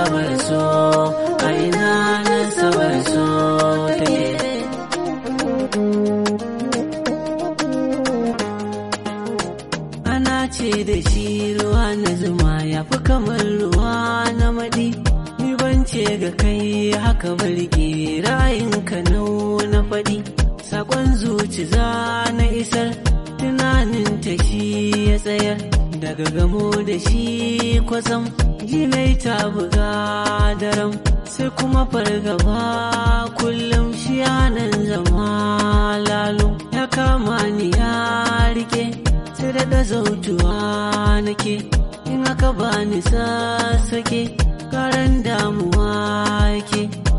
nasabar so a ina nasabar so take ana ce da shi ruwa na zuma ya fi kamar ruwa na maɗi ni ban ce ga kai haka barke ra'ayinka nau na faɗi sakon zuci za na isar tunanin ta shi ya tsayar daga gamo da shi kwasam jinai ta buga daram sai kuma fargaba kullum shi nan zama lalo ya kama ni ya rike sai da zautuwa nake in aka bani sassake karan damuwa yake